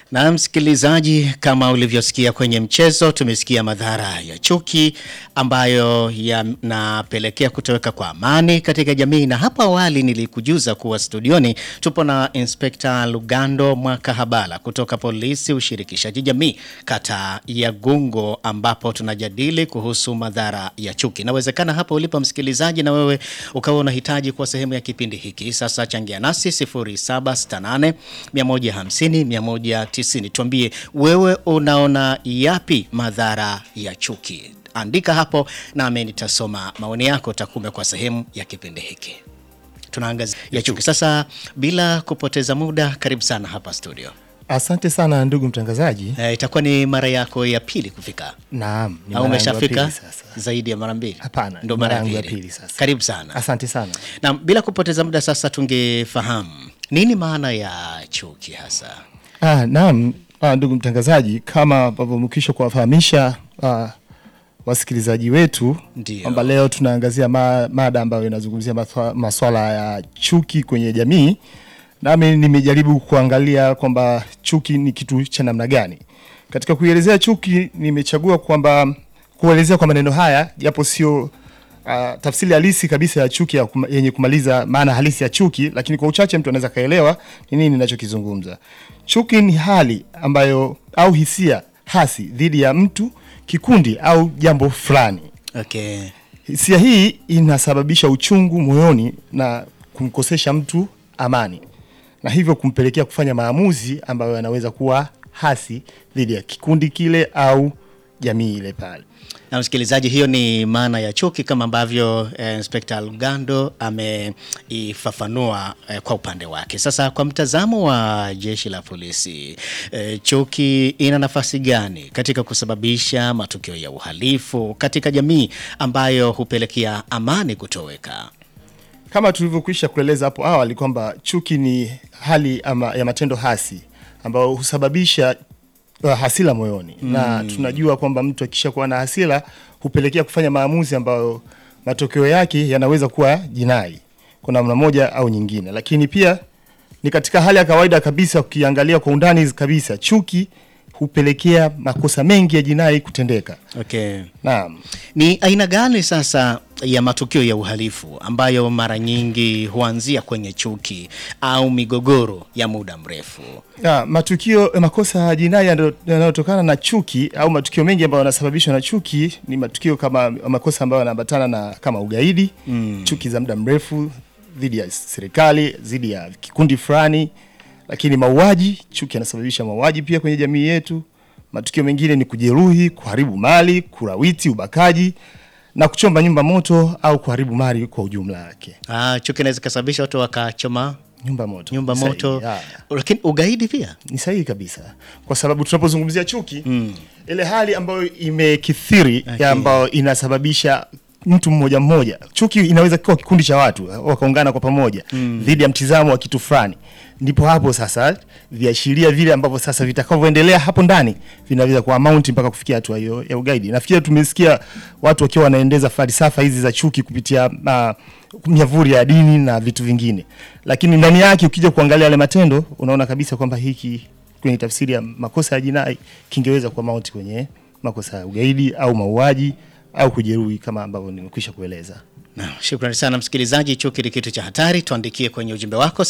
Na msikilizaji, kama ulivyosikia kwenye mchezo, tumesikia madhara ya chuki ambayo yanapelekea kutoweka kwa amani katika jamii, na hapo awali nilikujuza kuwa studioni tupo na Inspekta Lugando Mwakahabala kutoka polisi ushirikishaji jamii kata ya Gungo, ambapo tunajadili kuhusu madhara ya chuki. Inawezekana hapo ulipo msikilizaji, na wewe ukawa unahitaji kuwa sehemu ya kipindi hiki. Sasa changia nasi 0768 150 190. Tuambie wewe unaona yapi madhara ya chuki? Andika hapo nami nitasoma maoni yako, takume kwa sehemu ya kipindi hiki. Tunaangazia ya chuki. Sasa bila kupoteza muda, karibu sana hapa studio. Asante sana ndugu mtangazaji. E, itakuwa ni mara yako ya pili kufika Naam, ni au mara yangu ya umeshafika pili sasa. zaidi ya mara mbili? Hapana, ndo ni mara mara ya yangu ya pili. pili sasa. Karibu sana. Asante sana. Na bila kupoteza muda sasa, tungefahamu nini maana ya chuki hasa? Ah, naam, ah, ndugu mtangazaji, kama ambavyo umekwisha kuwafahamisha ah, wasikilizaji wetu Ndio. kwamba leo tunaangazia ma, mada ambayo inazungumzia maswa- maswala ya chuki kwenye jamii, nami nimejaribu kuangalia kwamba chuki ni kitu cha namna gani. Katika kuielezea chuki, nimechagua kwamba kuelezea kwa maneno haya, japo sio uh, tafsiri halisi kabisa ya chuki ya kuma, yenye kumaliza maana halisi ya chuki, lakini kwa uchache mtu anaweza kaelewa ni nini ninachokizungumza. Chuki ni hali ambayo au hisia hasi dhidi ya mtu, kikundi au jambo fulani. Okay. Hisia hii inasababisha uchungu moyoni na kumkosesha mtu amani, na hivyo kumpelekea kufanya maamuzi ambayo yanaweza kuwa hasi dhidi ya kikundi kile au jamii ile pale. Na msikilizaji, hiyo ni maana ya chuki kama ambavyo eh, Inspekta Lugando ameifafanua eh, kwa upande wake. Sasa kwa mtazamo wa jeshi la polisi eh, chuki ina nafasi gani katika kusababisha matukio ya uhalifu katika jamii ambayo hupelekea amani kutoweka? Kama tulivyokwisha kueleza hapo awali kwamba chuki ni hali ama ya matendo hasi ambayo husababisha uh, hasira moyoni mm. na tunajua kwamba mtu akishakuwa na hasira hupelekea kufanya maamuzi ambayo matokeo yake yanaweza kuwa jinai kwa namna moja au nyingine, lakini pia ni katika hali ya kawaida kabisa. Ukiangalia kwa undani kabisa, chuki hupelekea makosa mengi ya jinai kutendeka. Okay. Naam. Ni aina gani sasa ya matukio ya uhalifu ambayo mara nyingi huanzia kwenye chuki au migogoro ya muda mrefu? Ya, matukio eh, makosa ya jinai yanayo- yanayotokana na chuki au matukio mengi ambayo yanasababishwa na chuki ni matukio kama makosa ambayo yanaambatana na kama ugaidi mm. chuki za muda mrefu dhidi ya serikali, dhidi ya kikundi fulani, lakini mauaji, chuki yanasababisha mauaji pia kwenye jamii yetu. Matukio mengine ni kujeruhi, kuharibu mali, kurawiti, ubakaji na kuchomba nyumba moto au kuharibu mali kwa ujumla wake. Ah, chuki inaweza ikasababisha watu wakachoma Nyumba moto, nyumba Sahihi, moto, ya. lakini ugaidi pia ni sahihi kabisa kwa sababu tunapozungumzia chuki mm. ile hali ambayo imekithiri Okay. okay. ambayo inasababisha mtu mmoja mmoja chuki inaweza kuwa kikundi cha watu wakaungana kwa pamoja mm. dhidi ya mtizamo wa kitu fulani ndipo hapo sasa viashiria vile ambavyo sasa vitakavyoendelea hapo ndani vinaweza kuwa mount mpaka kufikia hatua hiyo ya ugaidi nafikiri tumesikia watu wakiwa wanaendeza falsafa hizi za chuki kupitia uh, miavuli ya dini na vitu vingine lakini ndani yake ukija kuangalia yale matendo unaona kabisa kwamba hiki kwenye tafsiri ya makosa ya jinai kingeweza kuwa mauti kwenye makosa ya ugaidi au mauaji au kujeruhi kama ambavyo nimekwisha kueleza. Na, shukrani sana msikilizaji. Chuki ni kitu cha hatari. Tuandikie kwenye ujumbe wako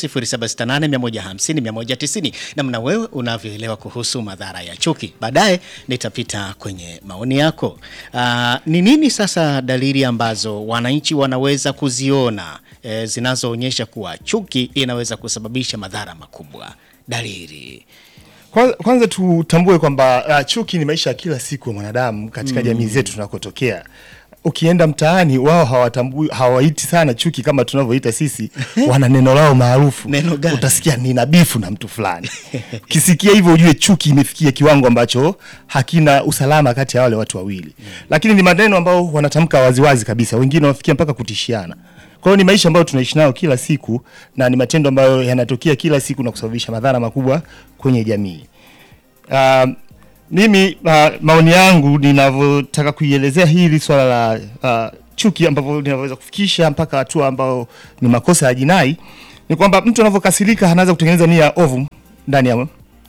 0768150190 namna wewe unavyoelewa kuhusu madhara ya chuki. Baadaye nitapita kwenye maoni yako. Ah, Ni nini sasa dalili ambazo wananchi wanaweza kuziona eh, zinazoonyesha kuwa chuki inaweza kusababisha madhara makubwa? Dalili Kwanza, kwanza tutambue kwamba uh, chuki ni maisha ya kila siku ya mwanadamu katika mm. jamii zetu tunakotokea. Ukienda mtaani wao hawatambui hawaiti sana chuki kama tunavyoita sisi, wana neno lao maarufu. Neno gani? Utasikia nina bifu na mtu fulani. Kisikia hivyo ujue chuki imefikia kiwango ambacho hakina usalama kati ya wale watu wawili. Lakini ni maneno ambayo wanatamka waziwazi kabisa, wengine wanafikia mpaka kutishiana. Kwa hiyo ni maisha ambayo tunaishi nayo kila siku na ni matendo ambayo yanatokea kila siku na kusababisha madhara makubwa kwenye jamii. Uh, mimi uh, maoni yangu ninavyotaka kuielezea hili swala la uh, chuki ambavyo linavyoweza kufikisha mpaka hatua ambayo ni makosa ya jinai ni kwamba mtu anavyokasirika anaweza kutengeneza nia ovu ndani ya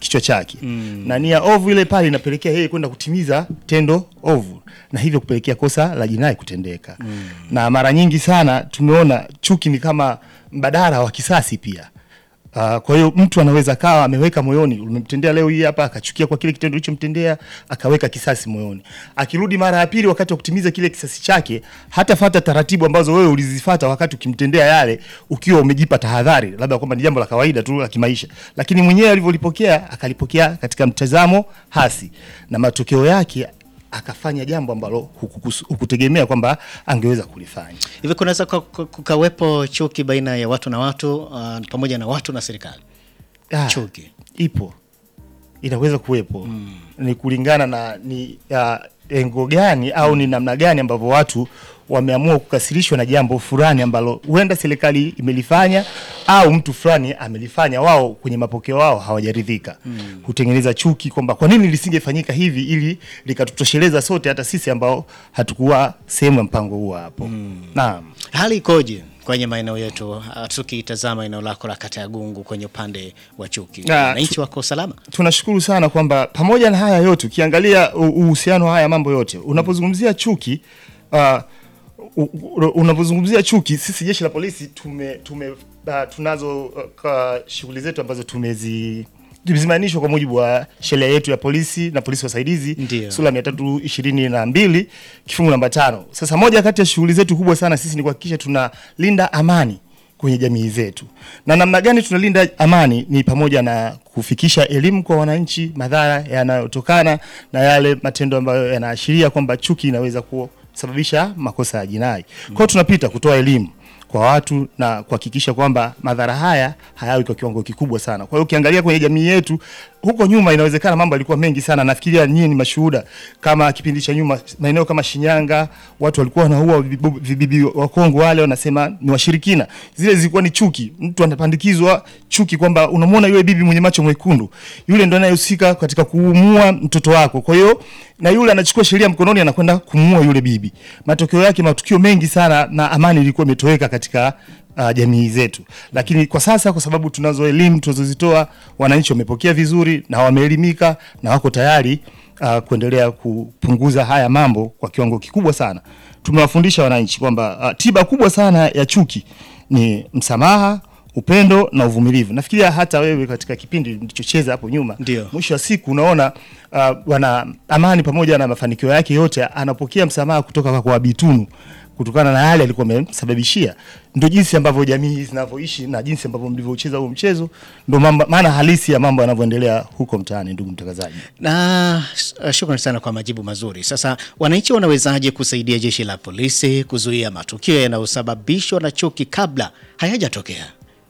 kichwa chake mm. na nia ovu ile pale inapelekea yeye kwenda kutimiza tendo ovu na hivyo kupelekea kosa la jinai kutendeka mm. na mara nyingi sana tumeona chuki ni kama mbadala wa kisasi pia Uh, kwa hiyo mtu anaweza kawa ameweka moyoni, umemtendea leo hii hapa, akachukia kwa kile kitendo ulichomtendea, akaweka kisasi moyoni. Akirudi mara ya pili, wakati wa kutimiza kile kisasi chake, hatafata taratibu ambazo wewe ulizifata wakati ukimtendea yale, ukiwa umejipa tahadhari, labda kwamba ni jambo la kawaida tu la kimaisha, lakini mwenyewe alivyolipokea, akalipokea katika mtazamo hasi, na matokeo yake akafanya jambo ambalo hukukusu- hukutegemea kwamba angeweza kulifanya. Hivi kunaweza ku- ku- kukawepo chuki baina ya watu na watu uh, pamoja na watu na serikali? Ah, Chuki. ipo inaweza kuwepo ni kulingana na ni uh, engo gani au ni namna gani ambavyo watu wameamua kukasirishwa na jambo fulani ambalo huenda serikali imelifanya au mtu fulani amelifanya, wao kwenye mapokeo wao hawajaridhika, hutengeneza chuki kwamba kwa nini lisingefanyika hivi ili likatutosheleza sote, hata sisi ambao hatukuwa sehemu ya mpango huo hapo. Naam. Hali ikoje kwenye maeneo yetu, uh, tukitazama eneo lako la kata ya Gungu kwenye upande wa chuki, Na, wananchi wako salama? tunashukuru sana kwamba pamoja na haya yote ukiangalia u- uhusiano wa haya mambo yote unapozungumzia chuki uh, u- u- unapozungumzia chuki sisi jeshi la polisi tume, tume uh, tunazo uh, ka- shughuli zetu ambazo tumezi zimeainishwa kwa mujibu wa sheria yetu ya polisi na polisi wasaidizi Ndio. sura mia tatu ishirini na mbili kifungu namba tano. Sasa moja kati ya shughuli zetu kubwa sana sisi ni kuhakikisha tunalinda amani kwenye jamii zetu. Na namna gani tunalinda amani ni pamoja na kufikisha elimu kwa wananchi, madhara yanayotokana na yale matendo ambayo yanaashiria kwamba chuki inaweza kusababisha makosa ya jinai. Kwa hiyo tunapita kutoa elimu kwa watu na kuhakikisha kwamba madhara haya hayawi kwa kiwango kikubwa sana. Kwa hiyo ukiangalia kwenye jamii yetu huko nyuma, inawezekana mambo yalikuwa mengi sana. Nafikiria nyinyi ni mashuhuda, kama kipindi cha nyuma, maeneo kama Shinyanga, watu walikuwa wanaua vibibu- vibibi wa Kongo, wale wanasema ni washirikina. Zile zilikuwa ni chuki, mtu anapandikizwa chuki kwamba unamwona yule bibi mwenye macho mwekundu, yule ndo anayehusika katika kuumua mtoto wako. Kwa hiyo na yule anachukua sheria mkononi, anakwenda kumuua yule bibi. Matokeo yake matukio mengi sana, na amani ilikuwa imetoweka katika uh, jamii zetu. Lakini kwa sasa, kwa sababu tunazo elimu tunazozitoa, wananchi wamepokea vizuri na wameelimika na wako tayari uh, kuendelea kupunguza haya mambo kwa kiwango kikubwa sana. Tumewafundisha wananchi kwamba uh, tiba kubwa sana ya chuki ni msamaha, upendo na uvumilivu. Nafikiria hata wewe katika kipindi mlichocheza hapo nyuma, Ndio. mwisho wa siku unaona uh, wana amani pamoja na mafanikio yake yote, anapokea msamaha kutoka kwa Bitunu kutokana na yale alikuwa amemsababishia. Ndio jinsi ambavyo jamii zinavyoishi na jinsi ambavyo mlivyocheza huo mchezo, ndio mambo- maana halisi ya mambo yanavyoendelea huko mtaani. Ndugu mtangazaji, Na uh, shukrani sana kwa majibu mazuri. Sasa wananchi wanawezaje kusaidia jeshi la polisi kuzuia matukio yanayosababishwa na chuki kabla hayajatokea?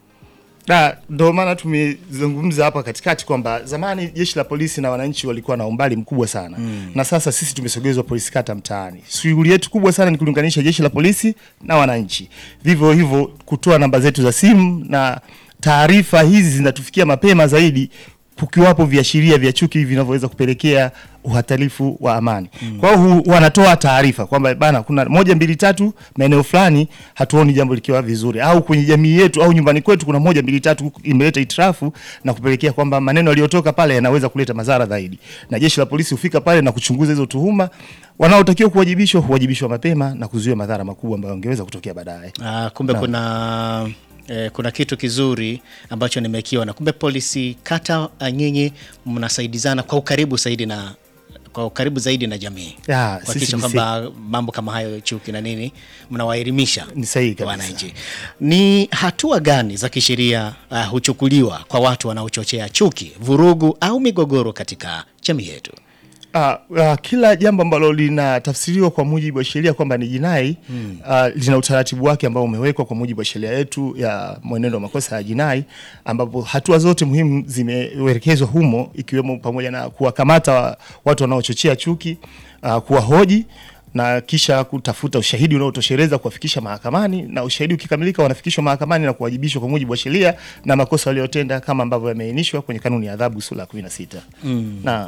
na ndio maana tumezungumza hapa katikati kwamba zamani jeshi la polisi na wananchi walikuwa na umbali mkubwa sana mm. na sasa sisi tumesogezwa polisi kata mtaani. Shughuli yetu kubwa sana ni kulinganisha jeshi la polisi na wananchi, vivyo hivyo kutoa namba zetu za simu na taarifa hizi zinatufikia mapema zaidi kukiwapo viashiria vya chuki vinavyoweza kupelekea uhatarifu wa amani. Kwa hiyo hu- wanatoa taarifa kwamba bana, kuna moja mbili tatu maeneo fulani hatuoni jambo likiwa vizuri, au kwenye jamii yetu au nyumbani kwetu kuna moja mbili tatu imeleta itirafu na kupelekea kwamba maneno yaliyotoka pale yanaweza kuleta madhara zaidi, na jeshi la polisi hufika pale na kuchunguza hizo tuhuma. Wanaotakiwa kuwajibishwa huwajibishwa mapema na kuzuia madhara makubwa ambayo yangeweza kutokea baadaye. Ah, kumbe kuna eh, kuna kitu kizuri ambacho nimekiona. Kumbe polisi kata, ah, nyinyi mnasaidizana kwa ukaribu zaidi na kwa ukaribu zaidi na jamii Ya, sisi kuhakikisha ni kwamba mambo kama hayo chuki na nini mnawaelimisha Ni sahihi kabisa. wananchi. Ni hatua gani za kisheria uh, huchukuliwa kwa watu wanaochochea chuki, vurugu au migogoro katika jamii yetu? Uh, uh, kila jambo ambalo linatafsiriwa kwa mujibu wa sheria kwamba ni jinai mm. uh, lina utaratibu wake ambao umewekwa kwa mujibu wa sheria yetu ya mwenendo wa makosa ya jinai, ambapo hatua zote muhimu zimeelekezwa humo, ikiwemo pamoja na kuwakamata wa- watu wanaochochea chuki, uh, kuwahoji na kisha kutafuta ushahidi unaotosheleza kuwafikisha mahakamani, na ushahidi ukikamilika, wanafikishwa mahakamani na kuwajibishwa kwa mujibu wa sheria na makosa waliyotenda kama ambavyo yameainishwa kwenye kanuni ya adhabu sura ya 16. Mm. Naam.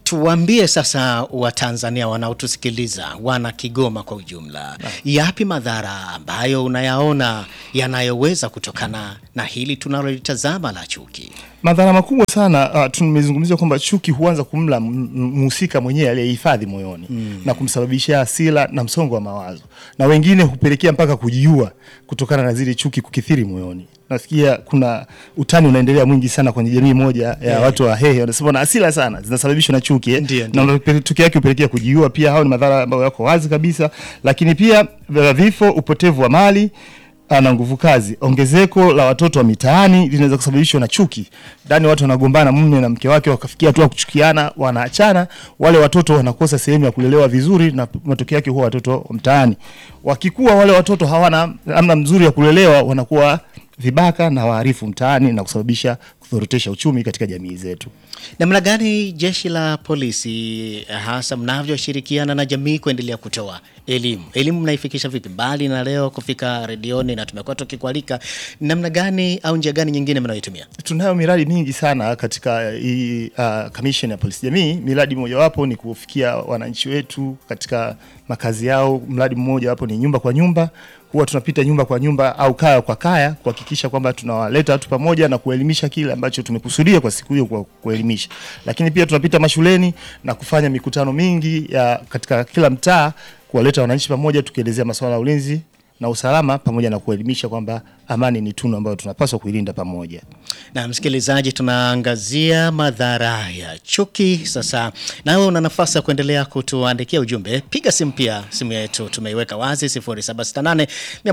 Tuwaambie sasa Watanzania wanaotusikiliza, wana Kigoma kwa ujumla, yapi madhara ambayo unayaona yanayoweza kutokana na hili tunalolitazama la chuki? Madhara makubwa sana uh, tumezungumzia kwamba chuki huanza kumla m- m- mhusika mwenyewe aliyehifadhi moyoni na kumsababishia hasira na msongo wa mawazo, na wengine hupelekea mpaka kujiua kutokana na zile chuki kukithiri moyoni. Nasikia kuna utani unaendelea mwingi sana kwenye jamii moja ya watu wa Hehe, wanasema na hasira sana zinasababishwa na chuki eh? Ndio, ndio. na matokeo yake hupelekea kujiua. Pia hao ni madhara ambayo yako wazi kabisa, lakini pia vya vifo, upotevu wa mali ah, na nguvu kazi. Ongezeko la watoto wa mitaani linaweza kusababishwa na chuki. Ndani watu wanagombana, mume na mke wake wakafikia hatua ya kuchukiana, wanaachana, wale watoto wanakosa sehemu ya kulelewa vizuri, na matokeo yake huwa watoto wa mtaani. Wakikuwa wale watoto hawana namna mzuri ya kulelewa, wanakuwa vibaka na waharifu mtaani na kusababisha kudhorotesha uchumi katika jamii zetu. Namna gani jeshi la polisi hasa mnavyoshirikiana na jamii kuendelea kutoa elimu? Elimu mnaifikisha vipi? Mbali na leo kufika redioni na tumekuwa tukikualika, namna gani au njia gani nyingine mnayoitumia? Tunayo miradi mingi sana katika hii uh, commission ya polisi jamii. Miradi mojawapo ni kufikia wananchi wetu katika makazi yao. Mradi mmoja wapo ni nyumba kwa nyumba. Huwa tunapita nyumba kwa nyumba au kaya kwa kaya kuhakikisha kwamba tunawaleta watu pamoja na kuelimisha kile ambacho tumekusudia kwa siku hiyo kwa kuelimisha. Lakini pia tunapita mashuleni na kufanya mikutano mingi ya katika kila mtaa kuwaleta wananchi pamoja tukielezea masuala ya ulinzi na usalama pamoja na kuelimisha kwamba amani ni tunu ambayo tunapaswa kuilinda pamoja. Na msikilizaji, tunaangazia madhara ya chuki. Sasa nawe una nafasi ya kuendelea kutuandikia ujumbe, piga simu pia, simu yetu tumeiweka wazi 0768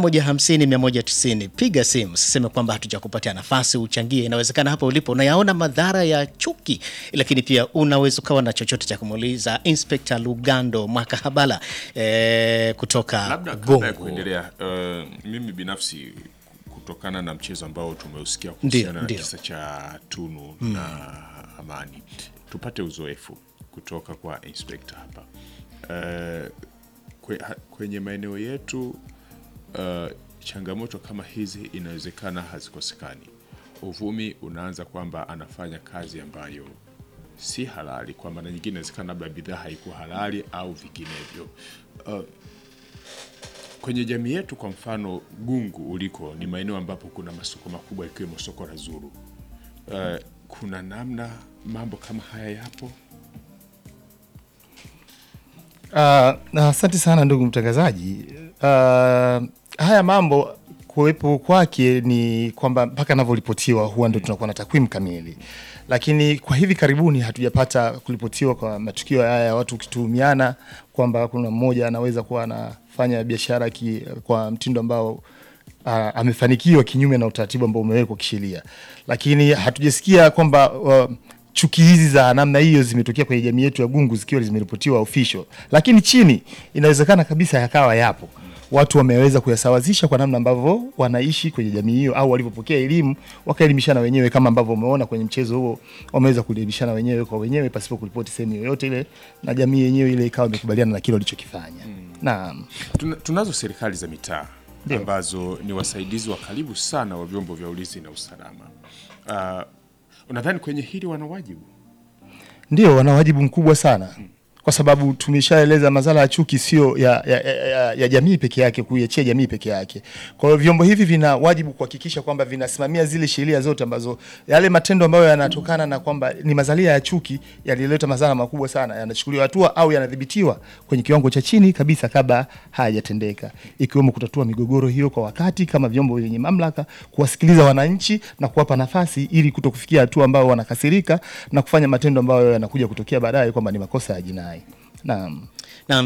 150 190. Piga simu, siseme kwamba hatujakupatia nafasi uchangie. Inawezekana hapo ulipo unayaona madhara ya chuki, lakini pia unaweza ukawa na chochote cha kumuuliza Inspector Lugando Mwakahabala eh, kutoka Labda kabla ya Gongo. kuendelea, uh, mimi binafsi kutokana na mchezo ambao tumeusikia kuhusiana na ndio. kisa cha Tunu na Amani, tupate uzoefu kutoka kwa inspector hapa. Uh, kwe, ha, kwenye maeneo yetu uh, changamoto kama hizi inawezekana hazikosekani. Uvumi unaanza kwamba anafanya kazi ambayo si halali, kwa maana nyingine inawezekana labda bidhaa haikuwa halali au vinginevyo. Uh, kwenye jamii yetu kwa mfano Gungu uliko ni maeneo ambapo kuna masoko makubwa ikiwemo soko la Zuru. Uh, kuna namna mambo kama haya yapo? Ah, na asante sana ndugu mtangazaji. Ah, haya mambo kuwepo kwake ni kwamba mpaka anavyoripotiwa huwa ndo tunakuwa na takwimu kamili, lakini kwa hivi karibuni hatujapata kuripotiwa kwa matukio haya ya watu kituhumiana kwamba kuna mmoja anaweza kuwa anafanya biashara ki, kwa mtindo ambao uh, amefanikiwa kinyume na utaratibu ambao umewekwa kisheria, lakini hatujasikia kwamba uh, chuki hizi za namna hiyo zimetokea kwenye jamii yetu ya Gungu zikiwa zimeripotiwa official, lakini chini inawezekana kabisa yakawa yapo watu wameweza kuyasawazisha kwa namna ambavyo wanaishi kwenye jamii hiyo au walivyopokea elimu wakaelimishana wenyewe, kama ambavyo umeona kwenye mchezo huo, wameweza kuelimishana wenyewe kwa wenyewe pasipo kuripoti sehemu yoyote ile, na jamii yenyewe ile ikawa imekubaliana na kile walichokifanya. Naam. Tuna, tunazo serikali za mitaa Ndio. ambazo ni wasaidizi wa karibu sana wa vyombo vya ulinzi na usalama. Uh, unadhani kwenye hili wana wajibu? Ndio, wana wajibu mkubwa sana kwa sababu tumeshaeleza madhara ya chuki sio ya, ya, ya, ya, ya jamii peke yake, kuiachia jamii peke yake. Kwa hiyo vyombo hivi vina wajibu kuhakikisha kwamba vinasimamia zile sheria zote ambazo yale matendo ambayo yanatokana na kwamba ni mazalia ya chuki yalileta madhara makubwa sana yanachukuliwa hatua au yanadhibitiwa kwenye kiwango cha chini kabisa kabla hayajatendeka, ikiwemo kutatua migogoro hiyo kwa wakati kama vyombo vyenye mamlaka, kuwasikiliza wananchi na kuwapa nafasi ili kuto kufikia hatua ambao wanakasirika na kufanya matendo ambayo yanakuja kutokea baadaye kwamba ni makosa ya jinai. Naam. Naam,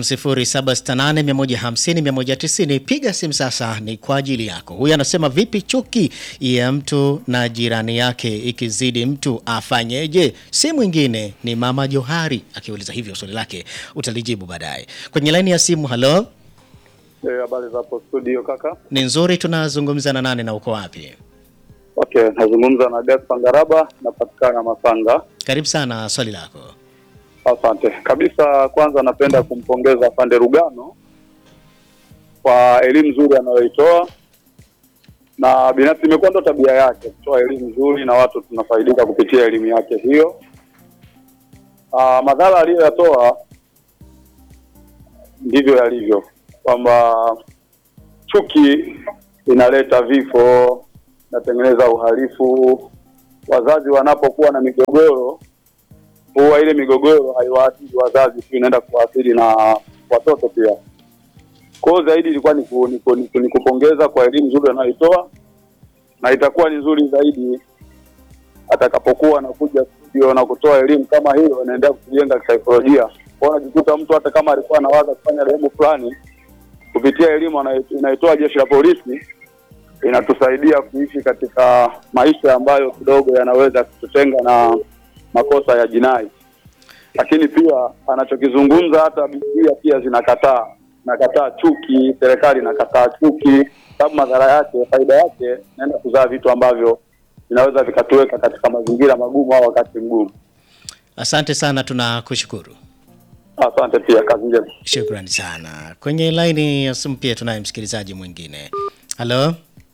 0768150190 piga simu sasa, ni kwa ajili yako. Huyu anasema vipi chuki ya mtu na jirani yake ikizidi mtu afanyeje? Si mwingine ni Mama Johari akiuliza hivyo, swali lake utalijibu baadaye kwenye laini ya simu. Halo, Eh, habari za hapo studio kaka. ni nzuri. Tunazungumza na nani na uko wapi? Okay, nazungumza na Gaspar Ngaraba, napatikana Masanga. Karibu sana, swali lako. Asante kabisa. Kwanza napenda kumpongeza Pande Rugano kwa elimu nzuri anayoitoa, na binafsi imekuwa ndo tabia yake kutoa elimu nzuri na watu tunafaidika kupitia elimu yake hiyo. uh, madhara aliyoyatoa ndivyo yalivyo, kwamba chuki inaleta vifo, inatengeneza uhalifu. Wazazi wanapokuwa na migogoro, huwa ile migogoro haiwaathiri wazazi tu, inaenda kuwaathiri na watoto pia. Kwa hiyo zaidi ilikuwa ni, ku, ni, ku, ni, ku, ni kupongeza kwa elimu nzuri anayoitoa, na itakuwa ni nzuri zaidi atakapokuwa anakuja studio na kutoa elimu kama hiyo, inaendelea kujenga kisaikolojia. Kwa hiyo unajikuta mtu hata kama alikuwa anawaza kufanya dhehebu fulani, kupitia elimu anayo- inayotoa jeshi la polisi inatusaidia kuishi katika maisha ambayo kidogo yanaweza kututenga na makosa ya jinai. Lakini pia anachokizungumza hata Biblia pia zinakataa, inakataa chuki, serikali inakataa chuki, sababu madhara yake, faida yake inaenda kuzaa vitu ambavyo vinaweza vikatuweka katika mazingira magumu au wakati mgumu. Asante sana, tunakushukuru. Asante pia, kazi njema. Shukrani sana. Kwenye laini ya simu pia tunaye msikilizaji mwingine. Halo,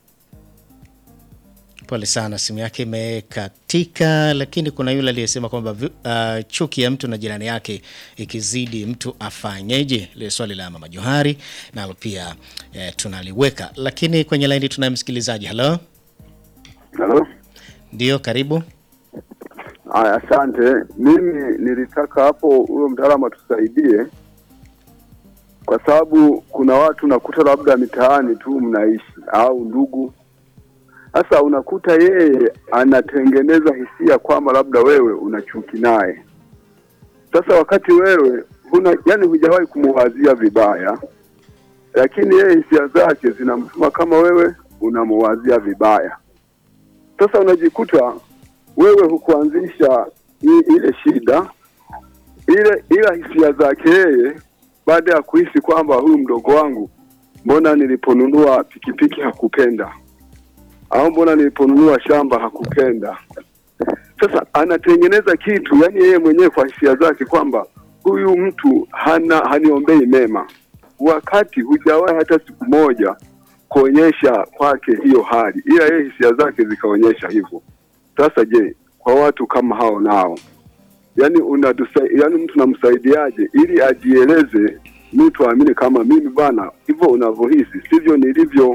pole sana, simu yake imekatika, lakini kuna yule aliyesema kwamba vi- uh, chuki ya mtu na jirani yake ikizidi mtu afanyeje? Ile swali la mama Johari nalo pia eh, tunaliweka, lakini kwenye laini tunaye msikilizaji. Halo, Halo. ndio, karibu. Aya, asante. Mimi nilitaka hapo huyo mtaalamu atusaidie, kwa sababu kuna watu nakuta labda mitaani tu mnaishi au ndugu. Sasa unakuta yeye anatengeneza hisia kwamba labda wewe una chuki naye. Sasa wakati wewe huna, yani hujawahi kumuwazia vibaya, lakini yeye hisia zake zinamtuma kama wewe unamuwazia vibaya. Sasa unajikuta wewe hukuanzisha i- ile shida ile, ila hisia zake yeye, baada ya kuhisi kwamba huyu mdogo wangu, mbona niliponunua pikipiki hakupenda, au mbona niliponunua shamba hakupenda. Sasa anatengeneza kitu, yani yeye mwenyewe kwa hisia zake kwamba huyu mtu hana haniombei mema, wakati hujawahi hata siku moja kuonyesha kwake hiyo hali, ila yeye hisia zake zikaonyesha hivyo. Sasa je, kwa watu kama hao nao, yani unadusa, yani mtu namsaidiaje ili ajieleze, mtu aamini kama mimi bana, hivyo unavyohisi sivyo nilivyo.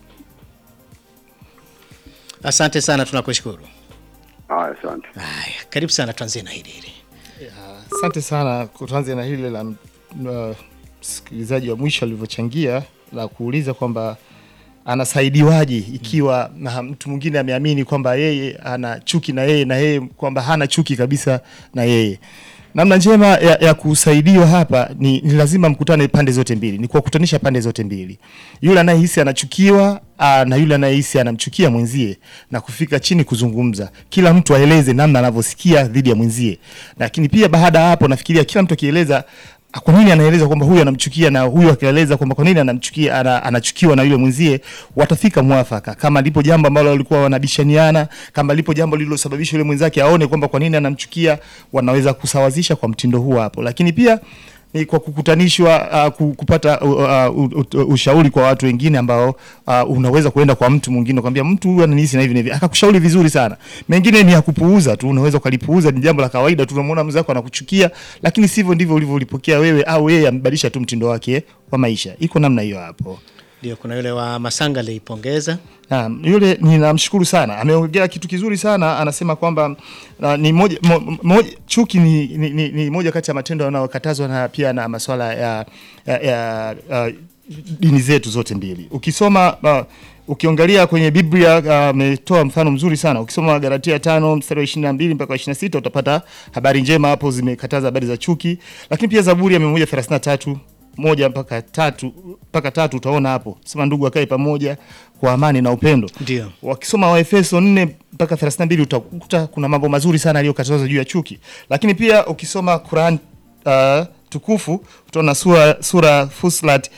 Asante sana, tunakushukuru. Haya, asante. Haya, karibu sana, tuanzie na hili hili. Asante sana. Tuanze na hili la uh, msikilizaji wa mwisho alivyochangia la kuuliza kwamba anasaidiwaje ikiwa na mtu mwingine ameamini kwamba yeye ana chuki na yeye na yeye kwamba hana chuki kabisa na yeye. Namna njema ya, ya kusaidiwa hapa ni, ni lazima mkutane pande zote mbili, ni kuwakutanisha pande zote mbili, yule anayehisi anachukiwa aa, na yule anayehisi anamchukia mwenzie, na kufika chini kuzungumza, kila mtu aeleze namna anavyosikia dhidi ya mwenzie. Lakini pia baada ya hapo, nafikiria kila mtu akieleza kwa nini anaeleza kwamba huyu anamchukia na huyu akaeleza kwamba kwa nini anamchukia ana, anachukiwa na yule mwenzie, watafika mwafaka. Kama lipo jambo ambalo walikuwa wanabishaniana, kama lipo jambo lililosababisha yule mwenzake aone kwamba kwa nini anamchukia, wanaweza kusawazisha kwa mtindo huo hapo. Lakini pia ni kwa kukutanishwa uh, ku- kupata uh, uh, uh, ushauri kwa watu wengine ambao uh, unaweza kuenda kwa mtu mwingine kwambia mtu huyu ananihisi na hivi na hivi, akakushauri vizuri sana. Mengine ni ya kupuuza tu, unaweza ukalipuuza, ni jambo la kawaida tu, unamwona mzako anakuchukia, lakini sivyo ndivyo ulivyolipokea wewe, au yeye amebadilisha tu mtindo wake wa maisha. Iko namna hiyo hapo. Ndio, kuna yule wa Masanga aliipongeza Naam, yule ninamshukuru sana, ameongea kitu kizuri sana. Anasema kwamba uh, ni moja, mo, moja, chuki ni, ni, ni, ni moja kati ya matendo yanayokatazwa na pia na masuala ya, ya, ya uh, dini zetu zote mbili. Ukisoma uh, ukiangalia kwenye Biblia ametoa uh, mfano mzuri sana. Ukisoma Galatia tano mstari wa ishirini na mbili mpaka wa ishirini na sita utapata habari njema hapo, zimekataza habari za chuki, lakini pia Zaburi ya mia moja thelathini na tatu moja mpaka tatu mpaka tatu utaona hapo sema ndugu akae pamoja kwa amani na upendo. Ndio. Wakisoma Waefeso 4 mpaka 32 utakuta kuna mambo mazuri sana aliyokatazwa juu ya chuki, lakini pia ukisoma Quran uh, tukufu utaona sura, sura Fusilat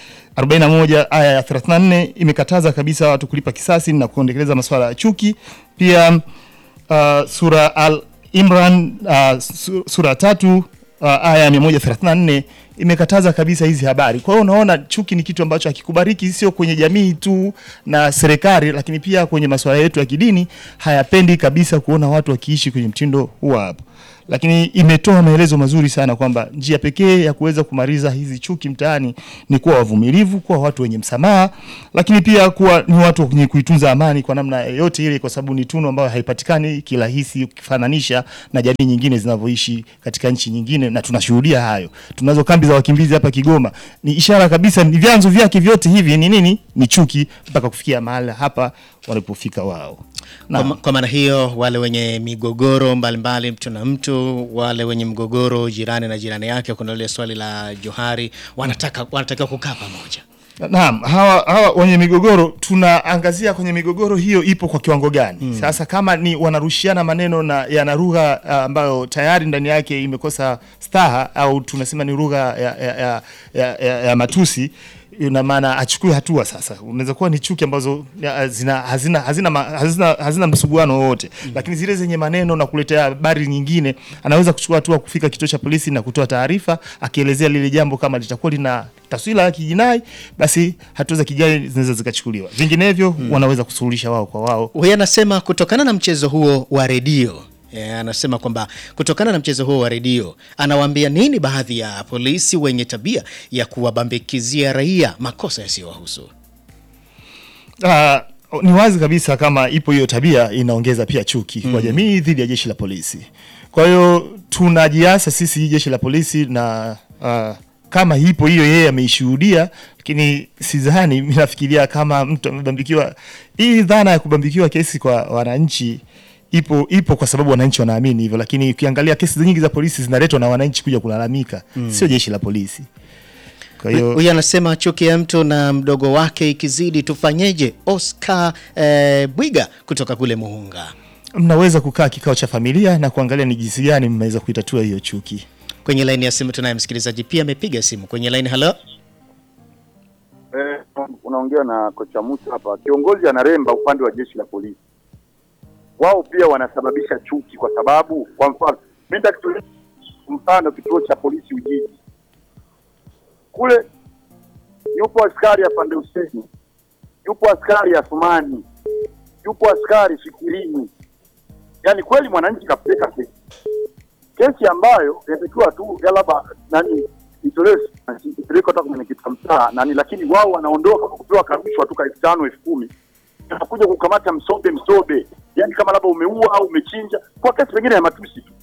41 aya ya 34 imekataza kabisa watu kulipa kisasi na kuendeleza masuala ya chuki. Pia uh, sura Al Imran uh, su- sura tatu uh, aya ya 134 imekataza kabisa hizi habari. Kwa hiyo unaona chuki ni kitu ambacho hakikubariki sio kwenye jamii tu na serikali, lakini pia kwenye masuala yetu ya kidini hayapendi kabisa kuona watu wakiishi kwenye mtindo huo hapo lakini imetoa maelezo mazuri sana kwamba njia pekee ya kuweza kumaliza hizi chuki mtaani ni kuwa wavumilivu, kuwa watu wenye msamaha, lakini pia kuwa ni watu wenye kuitunza amani kwa namna yoyote ile, kwa sababu ni tunu ambayo haipatikani kirahisi ukifananisha na jamii nyingine zinavyoishi katika nchi nyingine, na tunashuhudia hayo. Tunazo kambi za wakimbizi hapa Kigoma, ni ishara kabisa, ni vyanzo vyake vyote hivi ni nini? Ni chuki, mpaka kufikia mahali hapa walipofika wao. Kwa, ma- kwa maana hiyo wale wenye migogoro mbalimbali mtu na mtu, wale wenye mgogoro jirani na jirani yake, kuna lile swali la Johari, wanataka wanatakiwa kukaa pamoja. Naam, hawa, hawa wenye migogoro tunaangazia kwenye migogoro hiyo ipo kwa kiwango gani? Sasa kama ni wanarushiana maneno na yana lugha ah, ambayo tayari ndani yake imekosa staha au tunasema ni lugha ya, ya, ya, ya, ya, ya matusi ina maana achukue hatua sasa. Unaweza kuwa ni chuki ambazo ya, zina, hazina, hazina, ma- hazina, hazina msuguano wowote lakini zile zenye maneno na kuletea habari nyingine, anaweza kuchukua hatua kufika kituo cha polisi na kutoa taarifa akielezea lile jambo kama litakuwa lina taswira ya kijinai, basi hatua za kijinai zinaweza zikachukuliwa. Vinginevyo wanaweza kusuluhisha wao kwa wao. Huyu anasema kutokana na mchezo huo wa redio e, anasema kwamba kutokana na mchezo huo wa redio anawaambia nini baadhi ya polisi wenye tabia ya kuwabambikizia raia makosa yasiyowahusu. Ah, ni wazi kabisa kama ipo hiyo tabia inaongeza pia chuki kwa jamii dhidi ya jeshi la polisi. Kwa hiyo tunajiasa sisi jeshi la polisi na ah, kama ipo hiyo yeye ameishuhudia, lakini sidhani, mimi nafikiria kama mtu amebambikiwa, hii dhana ya kubambikiwa kesi kwa wananchi ipo ipo kwa sababu wananchi wanaamini hivyo, lakini ukiangalia kesi nyingi za polisi zinaletwa na wananchi kuja kulalamika, sio jeshi la polisi. Kwa hiyo Huyu anasema chuki ya mtu na mdogo wake ikizidi tufanyeje? Oscar eh, Bwiga kutoka kule Muhunga. mnaweza kukaa kikao cha familia na kuangalia ni jinsi gani mmeweza kuitatua hiyo chuki. Kwenye laini ya simu tunaye msikilizaji pia amepiga simu kwenye laini. Halo, Eh, unaongea na kocha Musa hapa. Kiongozi anaremba upande wa jeshi la polisi, wao pia wanasababisha chuki, kwa sababu kwa mfano mimi nitakutolea mfano kituo cha polisi Ujiji kule, yupo askari afande Huseni, yupo askari Athumani, yupo askari Fikirini. Yaani kweli mwananchi kapeleka kesi, kesi ambayo inatakiwa tu ya labda nani itolewe ipelekwe hata kwenye kitu mtaa nani, lakini wao wanaondoka kwa kupewa karushwa tu elfu tano elfu kumi anakuja kukamata msobe msobe, yani kama labda umeua au umechinja, kwa kesi pengine ya matusi tu.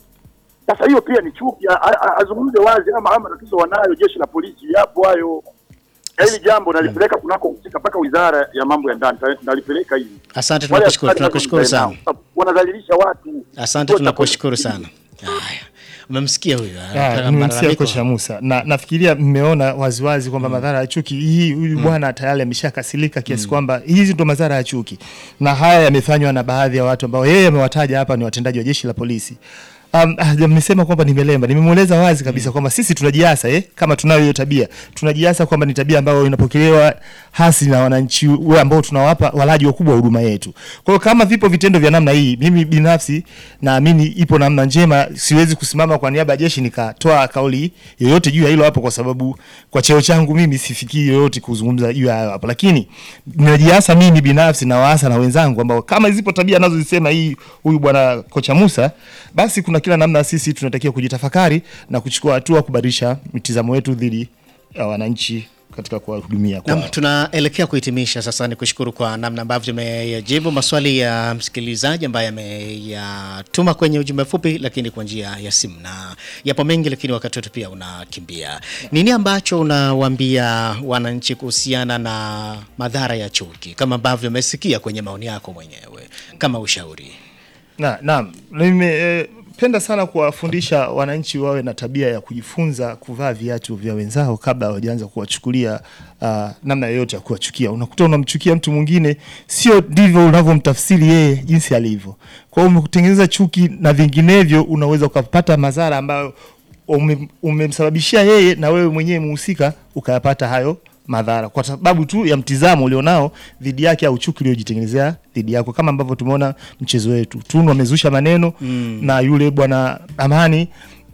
Sasa hiyo pia ni chuki, a- a- a- azungumze wazi ama ama tatizo wanayo jeshi la polisi, yapo hayo. Na hili jambo nalipeleka kunako husika mpaka wizara ya mambo ya ndani nalipeleka hivi. asante, Wale tunakushukuru, askari tunakushukuru lazima sana. mkae nao. Wanadhalilisha watu. Asante, Kituo cha tunakushukuru polisi. sana. Haya, umemsikia huyo Ah, anatoa nimemsikia malalamiko. kocha Musa na nafikiria mmeona waziwazi kwamba madhara ya chuki hii, huyu bwana tayari ameshakasilika kiasi kwamba hizi ndo madhara ya chuki, na haya yamefanywa na baadhi ya watu ambao yeye amewataja hapa ni watendaji wa jeshi la polisi. Um, ah, mmesema kwamba nimelemba, nimemweleza wazi kabisa kwamba sisi tunajiasa eh, kama tunayo hiyo tabia, tunajiasa kwamba ni tabia ambayo inapokelewa hasi na wananchi we ambao tunawapa walaji wakubwa wa huduma yetu. Kwa hiyo kama vipo vitendo vya namna hii, mimi binafsi naamini ipo namna njema. Siwezi kusimama kwa niaba ya jeshi nikatoa kauli yoyote juu ya hilo hapo, kwa sababu kwa cheo changu mimi sifikii yoyote kuzungumza juu ya hayo hapo, lakini najiasa mimi binafsi na waasa na wenzangu ambao kama zipo tabia anazozisema hii huyu bwana kocha Musa, basi kuna kila namna sisi tunatakiwa kujitafakari na kuchukua hatua kubadilisha mitizamo yetu dhidi ya wananchi katika kuwahudumia kwao. Naam, tunaelekea kuhitimisha sasa. Ni kushukuru kwa namna ambavyo tumeyajibu maswali ya msikilizaji ambaye ameyatuma kwenye ujumbe fupi, lakini kwa njia ya simu, na yapo mengi, lakini wakati wetu pia unakimbia. Nini ambacho unawaambia wananchi kuhusiana na madhara ya chuki, kama ambavyo umesikia kwenye maoni yako mwenyewe kama ushauri? Na, naam, nimependa sana kuwafundisha wananchi wawe na tabia ya kujifunza kuvaa viatu vya wenzao kabla hawajaanza kuwachukulia uh, namna yoyote ya kuwachukia. Unakuta unamchukia mtu mwingine, sio ndivyo unavyomtafsiri yeye jinsi alivyo. Kwa hiyo umekutengeneza chuki na vinginevyo, unaweza ukapata madhara ambayo ume- umemsababishia yeye na wewe mwenyewe muhusika ukayapata hayo madhara kwa sababu tu ya mtizamo ulionao dhidi yake au chuki uliojitengenezea dhidi yako, kama ambavyo tumeona mchezo wetu Tunu amezusha maneno na yule bwana Amani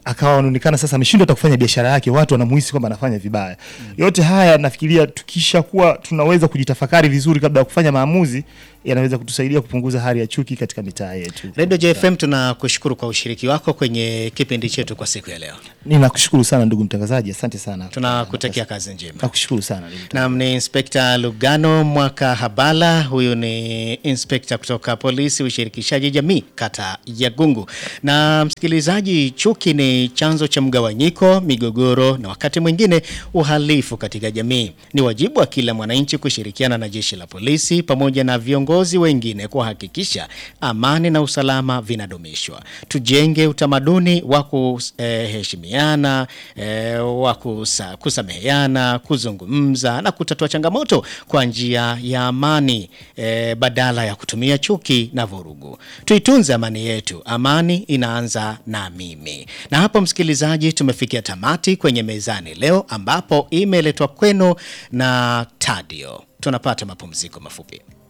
akawa anaonekana sasa ameshindwa hata kufanya biashara yake, watu wanamuhisi kwamba anafanya vibaya. Yote haya nafikiria tukisha kuwa tunaweza kujitafakari vizuri kabla ya kufanya maamuzi, yanaweza kutusaidia kupunguza hali ya chuki katika mitaa yetu. Radio JFM tunakushukuru kwa ushiriki wako kwenye kipindi chetu kwa siku ya leo. Ninakushukuru sana ndugu mtangazaji, asante sana. Tunakutakia kazi njema. Nakushukuru sana ndugu mtangazaji. Nam ni Inspekta Lugano Mwaka Habala. Huyu ni inspekta kutoka polisi ushirikishaji jamii kata ya Gungu. Na msikilizaji, chuki ni chanzo cha mgawanyiko, migogoro na wakati mwingine uhalifu katika jamii. Ni wajibu wa kila mwananchi kushirikiana na jeshi la polisi pamoja na viongozi wengine kuhakikisha amani na usalama vinadumishwa. Tujenge utamaduni wa kuheshimiana, eh, wa kusa- kusameheana, kuzungumza na kutatua changamoto kwa njia ya amani eh, badala ya kutumia chuki na vurugu. Tuitunze amani yetu. Amani inaanza na mimi. Na hapo msikilizaji, tumefikia tamati kwenye mezani leo ambapo imeletwa kwenu na Tadio. Tunapata mapumziko mafupi.